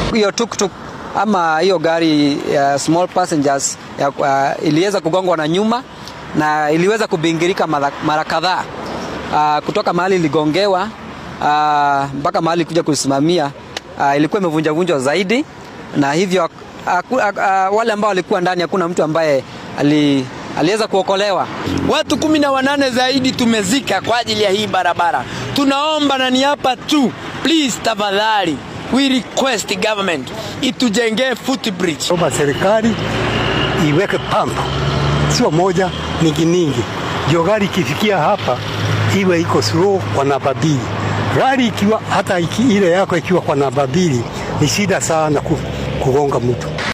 hiyo tuktuk ama hiyo gari ya small passengers ya, uh, iliweza kugongwa na nyuma na iliweza kubingirika mara, mara kadhaa uh, kutoka mahali iligongewa uh, mpaka mahali kuja kusimamia uh, ilikuwa imevunjavunjwa zaidi na hivyo uh, uh, uh, wale ambao walikuwa ndani hakuna mtu ambaye ali, aliweza kuokolewa. Watu kumi na wanane zaidi tumezika kwa ajili ya hii barabara. Tunaomba na ni hapa tu, please, tafadhali, we request government itujengee footbridge. Omba serikali iweke pampu, sio moja, mingi mingi, ndio gari ikifikia hapa iwe iko slow kwa namba mbili. Gari ikiwa hata iki, ile yako ikiwa kwa namba mbili ni shida sana kugonga mtu.